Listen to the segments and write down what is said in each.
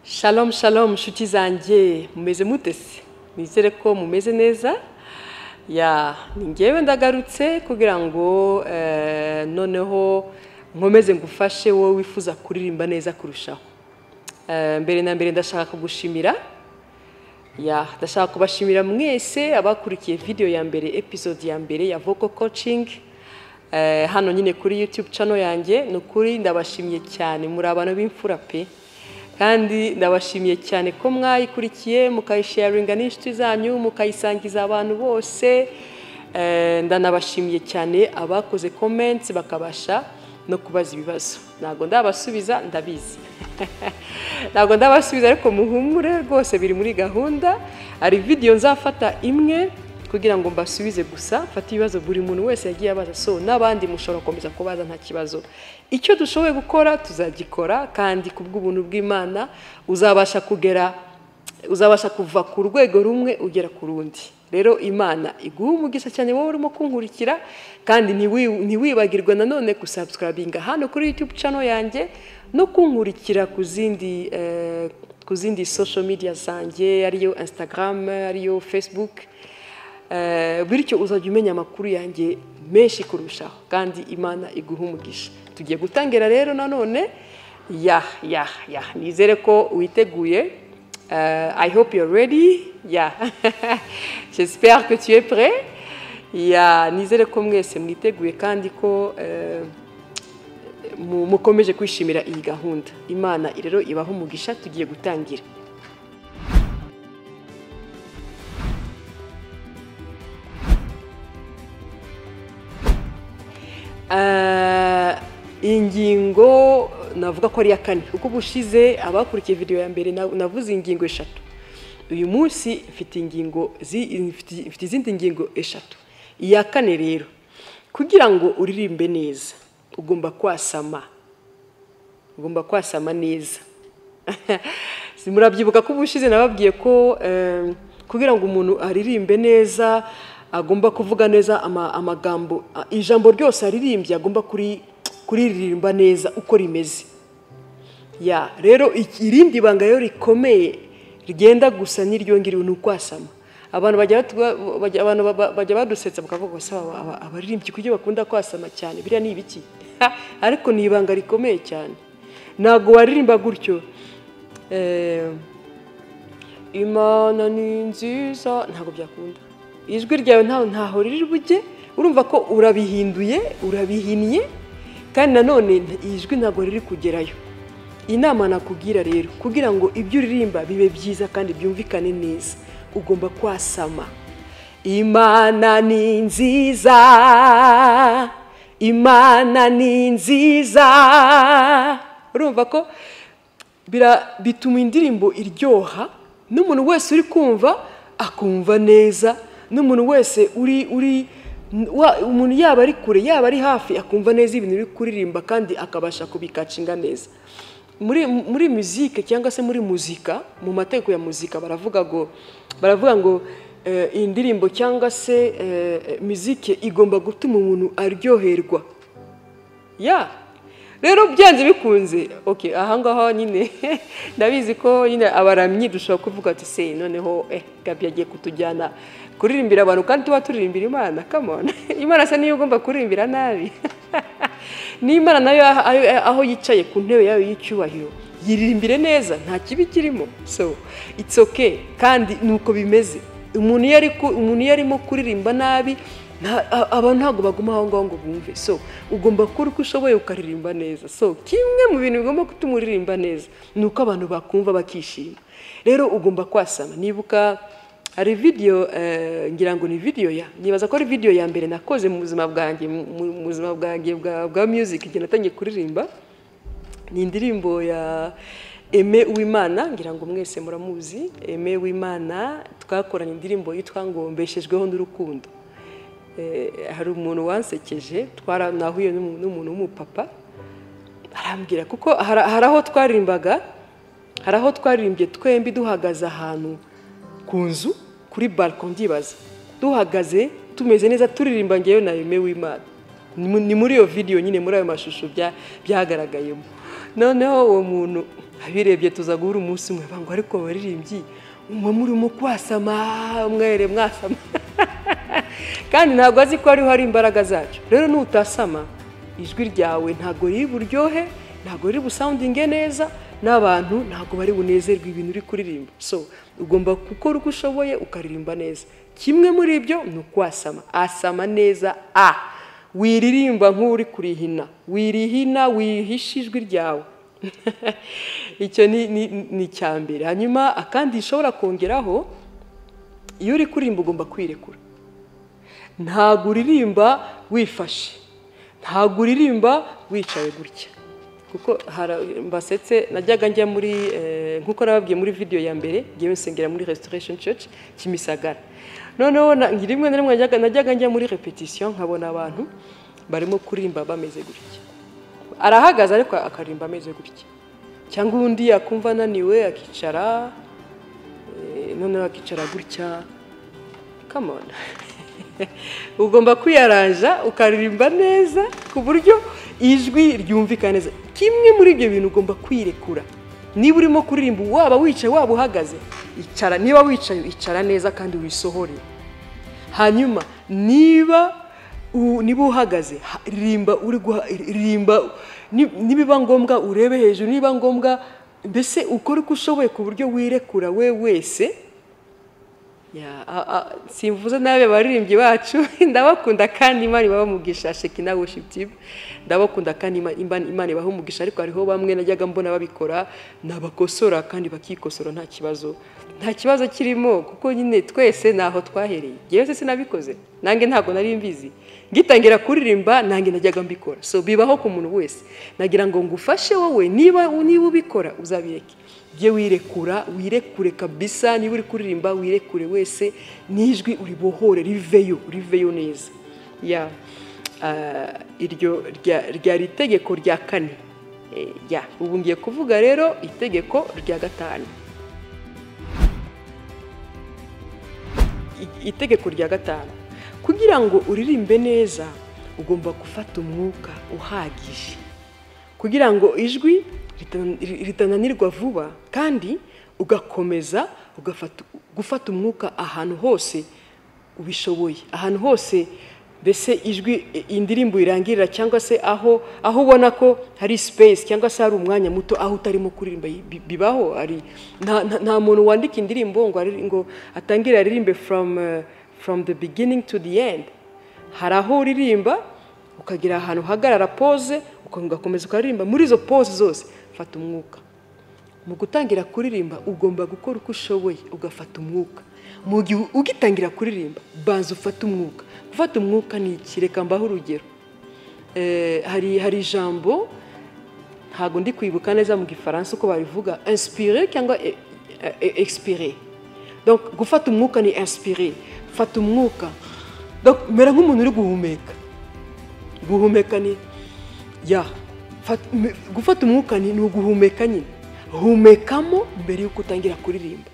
Shalom shalom nshuti zanjye mumeze mutese nizere ko mumeze neza ya ni ngewe ndagarutse kugira ngo eh, noneho nkomeze ngufashe wowe wifuza kuririmba neza kurushaho Eh, mbere na mbere ndashaka kugushimira ya ndashaka kubashimira mwese abakurikiye video ya mbere episode ya mbere ya vocal coaching Eh, hano nyine kuri youtube channel yanjye ni ukuri ndabashimiye cyane muri abantu b'imfura pe kandi ndabashimiye cyane ko mwayikurikiye mukayisharinga n'inshuti zanyu mukayisangiza abantu bose Eh, ndanabashimiye cyane abakoze comments bakabasha no kubaza ibibazo ntabwo ndabasubiza ndabizi ntabwo ndabasubiza ariko muhumure rwose biri muri gahunda hari video nzafata imwe kugira ngo mbasubize gusa mfate ibibazo buri muntu wese yagiye abaza so n'abandi mushobora gukomeza kubaza nta kibazo icyo dushoboye gukora tuzagikora kandi ku bw'ubuntu bw'imana uzabasha kugera uzabasha kuva ku rwego rumwe ugera ku rundi rero imana iguha umugisha cyane wowe urimo kunkurikira kandi ntiwi- ntiwibagirwe nanone gusabsikarabinga hano kuri youtube channel yanjye no kunkurikira ku zindi eh, ku zindi social media zanjye ariyo instagram ariyo facebook Eh, bityo uzajya umenya amakuru yanjye menshi kurushaho kandi imana iguha umugisha tugiye gutangira rero nanone ya ya ya nizere ko witeguye Euh, I hope you're ready. Yeah. J'espère que tu es prêt. Yeah. Nizere ko mwese mwiteguye kandi ko eh, mu- mukomeje kwishimira iyi gahunda. Imana rero ibaho umugisha tugiye gutangira. Eh, ingingo navuga ko ari iya kane kuko bushize abakurikiye video ya mbere na- navuze ingingo eshatu uyu munsi mfite ingingo zi- mfite- mfite izindi ngingo eshatu iya kane rero kugira ngo uririmbe neza ugomba kwasama ugomba kwasama neza Si murabyibuka ko ubushize nababwiye ko eh, kugira ngo umuntu aririmbe neza agomba kuvuga neza ama- amagambo a- ijambo ryose aririmbye agomba kuri- kuriririmba neza uko rimeze ya rero iki- irindi banga rero rikomeye rigenda gusa n'iryo ngiryo ni ukwasama abantu bajya batu- bajya- abantu baba- bajya badusetsa bakavuga ngo "Sawa, aba- aba- abaririmbyi kuki bakunda kwasama cyane biriya ni ibiki ariko ni ibanga rikomeye cyane ntabwo waririmba gutyo eh, imana ni nziza ntabwo byakunda ijwi ryawe ntaho ntaho riri bujye urumva ko urabihinduye urabihinnye kandi nanone nta- ijwi ntabwo riri kugerayo inama nakugira rero kugira ngo ibyo uririmba bibe byiza kandi byumvikane neza ugomba kwasama imana ni nziza imana ni nziza urumva ko bira- bituma indirimbo iryoha n'umuntu wese uri kumva akumva neza n'umuntu wese uri uri wa- umuntu yaba ari kure yaba ari hafi akumva neza ibintu uri kuririmba kandi akabasha kubikacinga neza muri muri muzike cyangwa se muri muzika mu mategeko ya muzika baravuga ngo baravuga ngo eh, indirimbo cyangwa se eh, muzike igomba gutuma umuntu aryoherwa ya rero byanze bikunze okay aha ngaha nyine ndabizi ko nyine abaramyi dushobora kuvuga ati se noneho eh gabi yagiye kutujyana kuririmbira abantu kandi tuba turirimbira imana come on imana se niyo ugomba kuririmbira nabi n'imana nayo aho- aho- aho yicaye ku ntebe yayo y'icyubahiro yiririmbire neza nta kibi kirimo so it's okay kandi nuko bimeze umuntu iyo ari ku- umuntu iyo arimo kuririmba nabi nta- a- abantu ntabwo baguma aho ngaho ngo bumve so ugomba gukora uko ushoboye ukaririmba neza so kimwe mu bintu bigomba gutuma uririmba neza ni uko abantu bakumva bakishima rero ugomba kwasama nibuka hari video eh, ngira ngo ni video ya nibaza ko ari video ya mbere nakoze mu buzima bwanjye mu- mu mu buzima bwanjye bwa, bwa music igihe natangiye kuririmba ni indirimbo ya Aime Uwimana ngira ngo mwese muramuzi Aime Uwimana twakoranye indirimbo yitwa ngo mbeshejweho n'urukundo Eh, hari umuntu wansekeje twaranahuye n'umu- n'umuntu w'umupapa arambwira kuko hari hari aho twaririmbaga hari aho twaririmbye twembi duhagaze ahantu ku nzu kuri bariko ndibaza duhagaze tumeze neza turirimba ngewe na Aime Uwimana Ni mu- ni muri iyo video nyine muri ayo mashusho bya- byagaragayemo noneho uwo muntu abirebye tuza guhura umunsi umwe bangwa ariko baririmbyi umwe murimo kwasama umwere mwasama kandi ntabwo azi ko hariho hari imbaraga zacyo rero nutasama ijwi ryawe ntabwo riri buryohe ntabwo riri busawundinge neza n'abantu ntabwo bari bunezerwe ibintu uri kuririmba so ugomba gukora uko ushoboye ukaririmba neza kimwe muri ibyo ni ukwasama asama neza a wiririmba nk'uri kurihina wirihina wihisha ijwi ryawe icyo ni icya mbere hanyuma akandi ushobora kongeraho iyo uri kuririmba ugomba kwirekura ntabwo uririmba wifashe ntabwo uririmba wicaye gutya kuko mbasetse najyaga njya muri nk'uko nababwiye muri videwo ya mbere ngewe nsengera muri resitoresheni church kimisagara noneho rimwe na rimwe najyaga njya muri repetisiyo nkabona abantu barimo kuririmba bameze gutya arahagaze ariko akaririmba ameze gutya cyangwa undi yakumva ananiwe akicara noneho akicara gutya kamona ugomba kwiyaranja ukaririmba neza ku buryo ijwi ryumvikana neza kimwe muri ibyo bintu ugomba kwirekura niba urimo kuririmba waba wicaye waba uhagaze icara niba wicaye icara neza kandi wisohore hanyuma niba niba uhagaze rimba uri rimba nibiba ngombwa urebe hejuru niba ngombwa mbese ukore uko ushoboye ku buryo wirekura we wese simvuze nabi abaririmbyi bacu ndabakunda kandi imana ibaha umugisha sheki na worship ndabakunda kandi imana ibaha umugisha ariko hariho bamwe najyaga mbona babikora nabakosora kandi bakikosora nta kibazo nta kibazo kirimo kuko nyine twese ntaho twahereye yewe se sinabikoze nange ntabwo nari mbizi ngitangira kuririmba nange najyaga mbikora so bibaho ku muntu wese nagira ngo ngufashe wowe niba niba ubikora uzabireke jye wirekura wirekure kabisa niba uri kuririmba wirekure wese n'ijwi uribohore riveyo riveyo neza ya iryo ryari itegeko rya kane ya ubu ngiye kuvuga rero itegeko rya gatanu itegeko rya gatanu kugira ngo uririmbe neza ugomba gufata umwuka uhagije kugira ngo ijwi ritananirwa vuba kandi ugakomeza gufata umwuka ahantu hose ubishoboye ahantu hose mbese ijwi indirimbo irangirira cyangwa se aho aho ubona ko hari sipesi cyangwa se hari umwanya muto aho utarimo kuririmba bibaho nta muntu wandika indirimbo ngo atangire aririmbe from the beginning to the end hari aho uririmba ukagira ahantu uhagarara pose ugakomeza ukaririmba muri izo pose zose fata umwuka mu gutangira kuririmba ugomba gukora uko ushoboye ugafata umwuka mu gihe ugitangira kuririmba banza ufate umwuka gufata umwuka ni iki reka mbaho urugero hari hari ijambo ntabwo ndi kwibuka neza mu gifaransa uko babivuga insipire cyangwa expire gufata umwuka ni insipire fata umwuka mera nk'umuntu uri guhumeka guhumeka ni ya gufata umwuka ni uguhumeka nyine humekamo mbere y'uko utangira kuririmba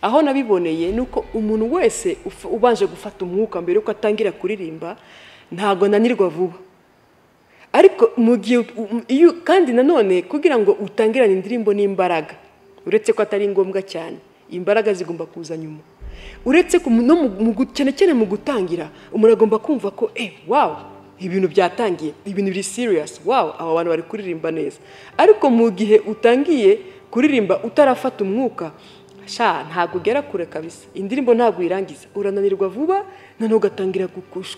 aho nabiboneye ni uko umuntu wese ubanje gufata umwuka mbere y'uko atangira kuririmba ntabwo ananirwa vuba ariko mu gihe kandi nanone kugira ngo utangirane indirimbo n'imbaraga uretse ko atari ngombwa cyane imbaraga zigomba kuza nyuma uretse cyane cyane mu gutangira umuntu agomba kumva ko eee wawu ibintu byatangiye ibintu biri siriyasi wawu aba bantu bari kuririmba neza ariko mu gihe utangiye kuririmba utarafata umwuka sha ntabwo ugera kure kabisa indirimbo ntabwo uyirangiza urananirwa vuba noneho ugatangira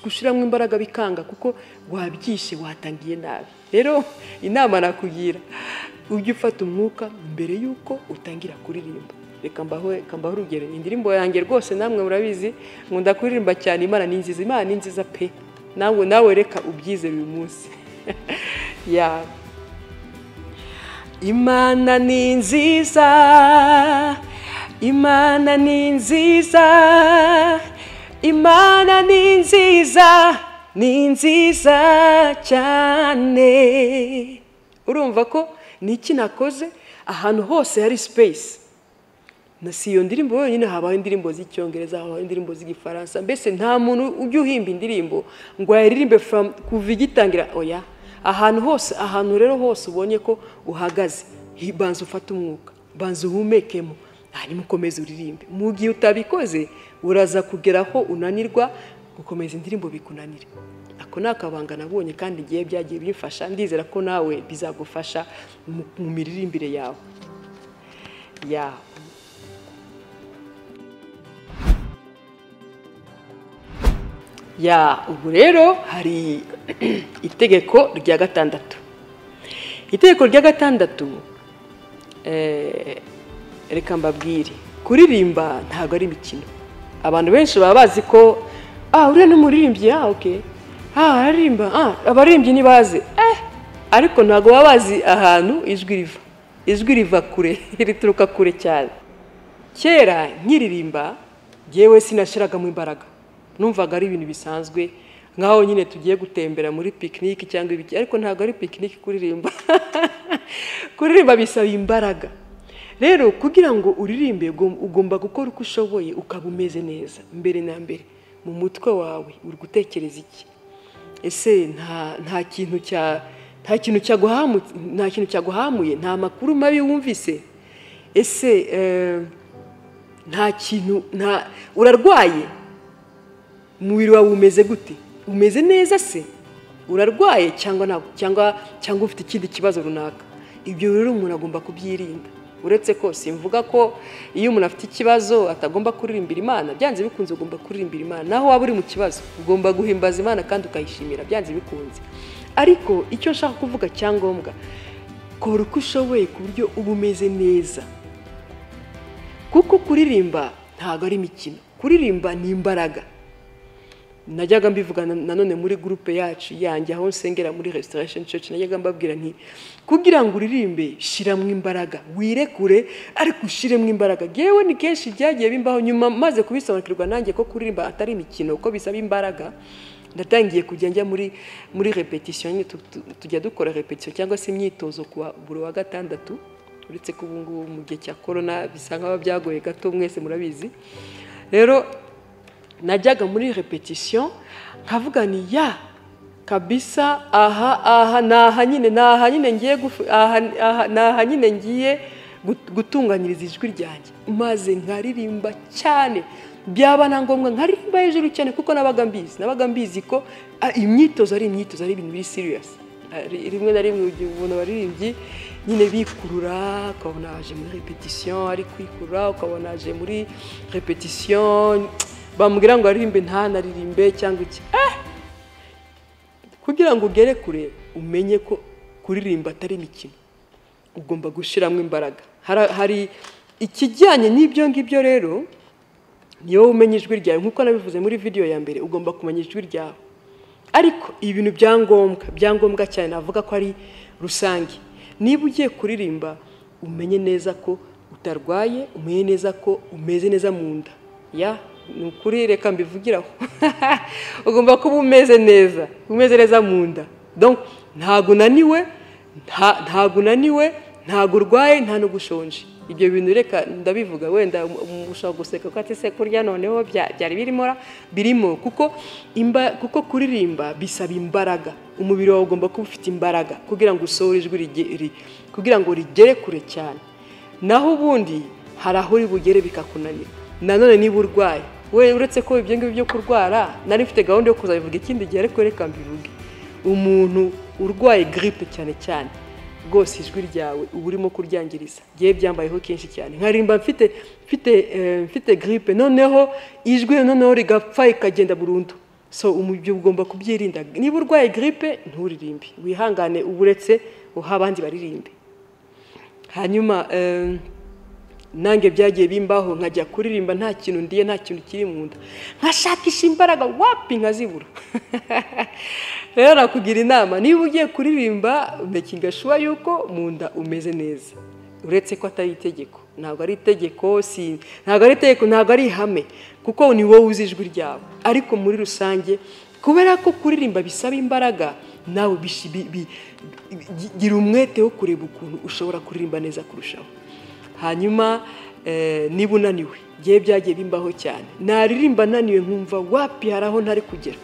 gushyiramo imbaraga bikanga kuko wabyishe watangiye nabi rero inama nakugira ujye ufata umwuka mbere y'uko utangira kuririmba reka mbaho urugero indirimbo yanjye rwose namwe murabizi nkunda kuririmba cyane imana ni nziza imana ni nziza pe nawe nawe reka ubyize uyu munsi ya imana ni nziza imana ni nziza imana ni nziza ni nziza cyane urumva ko iki nakoze ahantu hose hari sipeyisi na si iyo ndirimbo wenyine habaho indirimbo z'icyongereza habaho indirimbo z'igifaransa mbese nta muntu ujya uhimba indirimbo ngo ayiririmbe kuva igitangira oya ahantu hose ahantu rero hose ubonye ko uhagaze banza ufate umwuka banza uhumekemo hanyuma ukomeze uririmbe mu gihe utabikoze uraza kugera aho unanirwa gukomeza indirimbo bikunanire ako ni akabanga nabonye kandi igihe byagiye bimfasha ndizera ko nawe bizagufasha mu miririmbire yawe yawe ya ubu rero hari itegeko rya gatandatu itegeko rya gatandatu reka mbabwire kuririmba ntabwo ari imikino abantu benshi baba bazi ko ah uriya n'umuririmbyi ah oke ah araririmba ah abaririmbyi ntibaze eh ariko ntabwo baba bazi ahantu ijwi riva ijwi riva kure rituruka kure cyane kera nkiririmba yewe sinashyiragamo imbaraga numvaga ari ibintu bisanzwe nkaho nyine tugiye gutembera muri pikiniki cyangwa ibiki ariko ntabwo ari pikiniki kuririmba kuririmba bisaba imbaraga rero kugira ngo uririmbe ugomba gukora uko ushoboye ukaba umeze neza mbere na mbere mu mutwe wawe uri gutekereza iki ese nta kintu cya nta kintu nta kintu cyaguhamuye nta makuru mabi wumvise ese nta kintu nta urarwaye umubiri wawe umeze gute umeze neza se urarwaye cyangwa cyangwa cyangwa ufite ikindi kibazo runaka ibyo rero umuntu agomba kubyirinda uretse ko simvuga ko iyo umuntu afite ikibazo atagomba kuririmbira imana byanze bikunze ugomba kuririmbira imana naho waba uri mu kibazo ugomba guhimbaza imana kandi ukayishimira byanze bikunze ariko icyo nshaka kuvuga cyangombwa kora uko ushoboye ku buryo uba umeze neza kuko kuririmba ntabwo ari imikino kuririmba ni imbaraga najyaga mbivuga nanone muri gurupe yacu yanjye aho nsengera muri resitorasheni ceci najyaga mbabwira nti kugira ngo uririmbe shyiramo imbaraga wirekure ariko ushyiremo imbaraga yewe ni kenshi byagiye bimbaho nyuma maze kubisobanukirwa nanjye ko kuririmba atari imikino ko bisaba imbaraga ndatangiye kujya njya muri muri repetisiyo nyine tujya dukora repetisiyo cyangwa se imyitozo ku buri wa gatandatu uretse ko ubu ngubu mu gihe cya korona bisa nk'aho byagoye gato mwese murabizi rero najyaga muri repetisiyo nkavuga ni ya kabisa aha aha ni aha nyine ni aha nyine ngiye ni aha nyine ngiye gutunganyiriza ijwi ryanjye maze nkaririmba cyane byaba na ngombwa nkaririmba hejuru cyane kuko nabaga mbizi nabaga mbizi ko imyitozo ari imyitozo ari ibintu biri siriyasi rimwe na rimwe ubona abaririmbyi nyine bikurura ukabona aje muri repetisiyo ari kwikurura ukabona aje muri repetisiyo bamubwira ngo aririmbe ntanaririmbe cyangwa iki kugira ngo ugere kure umenye ko kuririmba atari imikino ugomba gushyiramo imbaraga hari ikijyanye n'ibyo ngibyo rero niyo umenya ijwi ryawe nk'uko nabivuze muri video ya mbere ugomba kumenya ijwi ryawe ariko ibintu bya ngombwa bya ngombwa cyane navuga ko ari rusange niba ugiye kuririmba umenye neza ko utarwaye umenye neza ko umeze neza mu nda ya ni ukuri reka mbivugiraho ugomba kuba umeze neza umeze neza mu nda ntabwo unaniwe ntabwo unaniwe ntabwo urwaye nta no gushonje ibyo bintu reka ndabivuga wenda ushobora guseka ko ati se kurya noneho byari birimo birimo kuko kuririmba bisaba imbaraga umubiri wawe ugomba kuba ufite imbaraga kugira ngo usohore ijwi kugira ngo rigere kure cyane naho ubundi hari aho uri bugere bikakunanira nanone niba urwaye we uretse ko ibyo ngibyo byo kurwara nari mfite gahunda yo kuzabivuga ikindi gihe ariko reka mbivuge umuntu urwaye giripe cyane cyane rwose ijwi ryawe uba urimo kuryangiriza ngewe byambayeho kenshi cyane nkarimba mfite mfite mfite giripe noneho ijwi noneho rigapfa ikagenda burundu so umubyo ugomba kubyirinda niba urwaye giripe nturirimbe wihangane uba uretse uha abandi baririmbe hanyuma nange byagiye bimbaho nkajya kuririmba nta kintu ndiye nta kintu kiri mu nda nkashakisha imbaraga wapi nkazibura rero nakugira inama niba ugiye kuririmba mekinga shuwa yuko mu nda umeze neza uretse ko atari itegeko ntabwo ari itegeko si ntabwo ari itegeko ntabwo ari ihame kuko ni wowe uzi ijwi ryawe ariko muri rusange kubera ko kuririmba bisaba imbaraga nawe gira umwete wo kureba ukuntu ushobora kuririmba neza kurushaho hanyuma niba unaniwe ngewe byagiye bimbaho cyane naririmba ananiwe nkumva wapi hari aho ntari kugera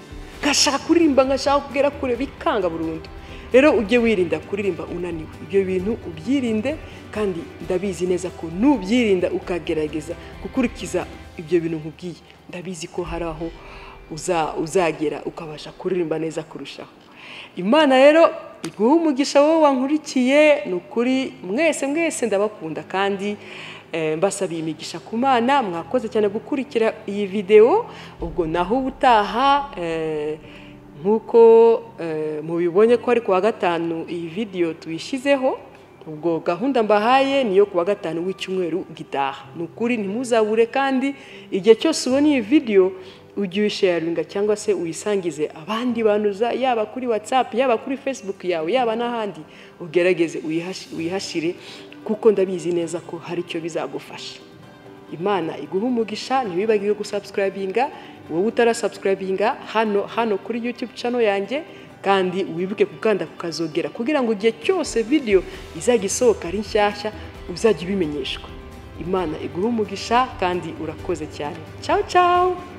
nkashaka kuririmba nkashaka kugera kure bikanga burundu rero ujye wirinda kuririmba unaniwe ibyo bintu ubyirinde kandi ndabizi neza ko nubyirinda ukagerageza gukurikiza ibyo bintu nkubwiye ndabizi ko hari aho uzagera ukabasha kuririmba neza kurushaho imana rero iguha umugisha wowe wankurikiye ni ukuri mwese mwese ndabakunda kandi mbasabiye imigisha ku mana mwakoze cyane gukurikira iyi videwo ubwo naho ubutaha nk'uko mubibonye ko ari kuwa gatanu iyi videwo tuyishyizeho ubwo gahunda mbahaye niyo kuwa gatanu w'icyumweru gitaha ni ukuri ntimuzabure kandi igihe cyose ubona iyi videwo ujye uyisharinga cyangwa se uyisangize abandi bantu yaba kuri watsapu yaba kuri fesibuku yawe yaba n'ahandi ugerageze uyihashire kuko ndabizi neza ko hari icyo bizagufasha imana iguha umugisha ntiwibagirwe gusabsikaribinga wowe utarasabsikaribinga hano hano kuri yutube cano yanjye kandi wibuke gukanda kukazogera kugira ngo igihe cyose videwo izajya isohoka ari nshyashya uzajya ubimenyeshwa imana iguha umugisha kandi urakoze cyane cyawu cyawu